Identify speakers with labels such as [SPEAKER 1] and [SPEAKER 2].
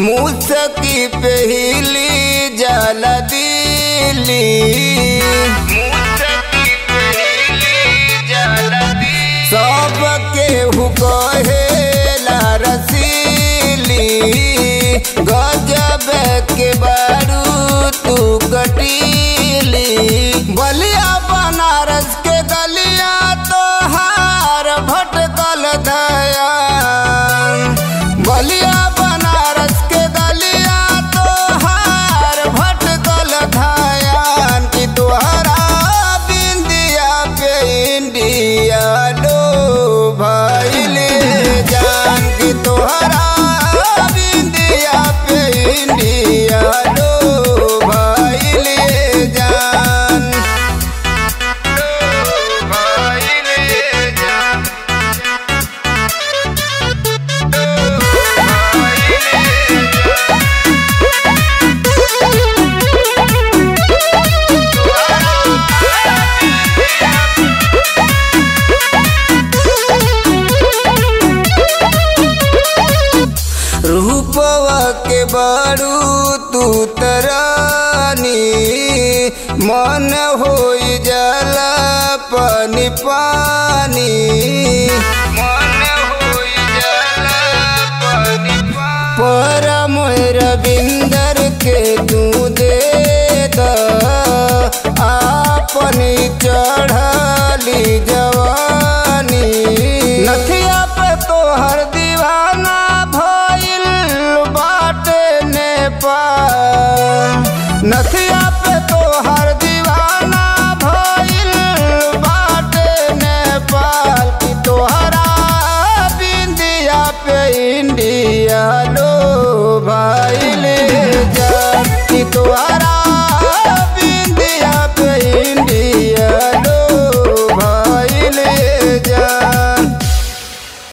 [SPEAKER 1] मुसकी पहली जल दिली सबके हुकहेला रसीली गजब के बारू तू कटीली बलिया बनारस के गलिया तोहार भटकल दया बलिया बनारस के गलिया तोहार भटकल धयान की तोहरा बिंदिया पे इंडिया डो भइले जान की तोहरा बिंदिया पे इंडिया डो भइले जान डो भइले जान रूपवा के बारू तू तरानी मन हो जाला पानी पानी